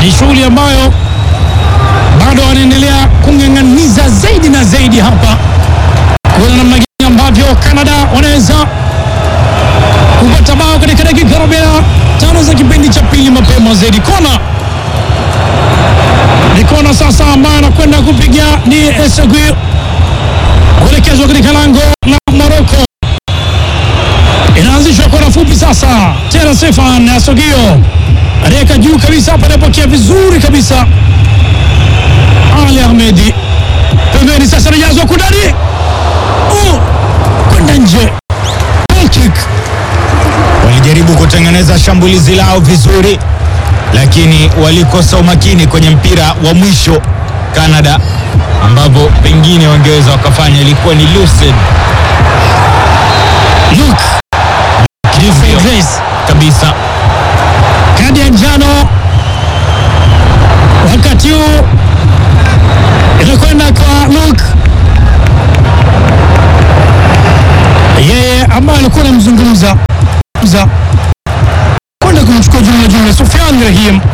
ni shughuli ambayo bado wanaendelea kung'ang'aniza zaidi na zaidi hapa, kuona namna gani ambavyo Canada wanaweza kupata bao katika dakika 45 za kipindi cha pili mapema zaidi. Kona ni kona sasa ambayo anakwenda kupiga ni Esegui kuelekezwa katika lango la Morocco. Inaanzishwa kona fupi sasa, tena Stefan Asogio anaweka juu kabisa hapa, anapokea vizuri kabisa Ali Ahmedi pembeni, sasa anajazwa kundani, oh, kwenda nje, goal kick. Walijaribu kutengeneza shambulizi lao vizuri, lakini walikosa umakini kwenye mpira wa mwisho Canada, ambapo pengine wangeweza wakafanya, ilikuwa ni lucid Luke Hivyo Grace kabisa. kadi ya njano wakati huu inakwenda kwa Luke, yeye ambaye alikuwa anamzungumza za- kwenda kumchukua jumla jumla Sufyan Rahim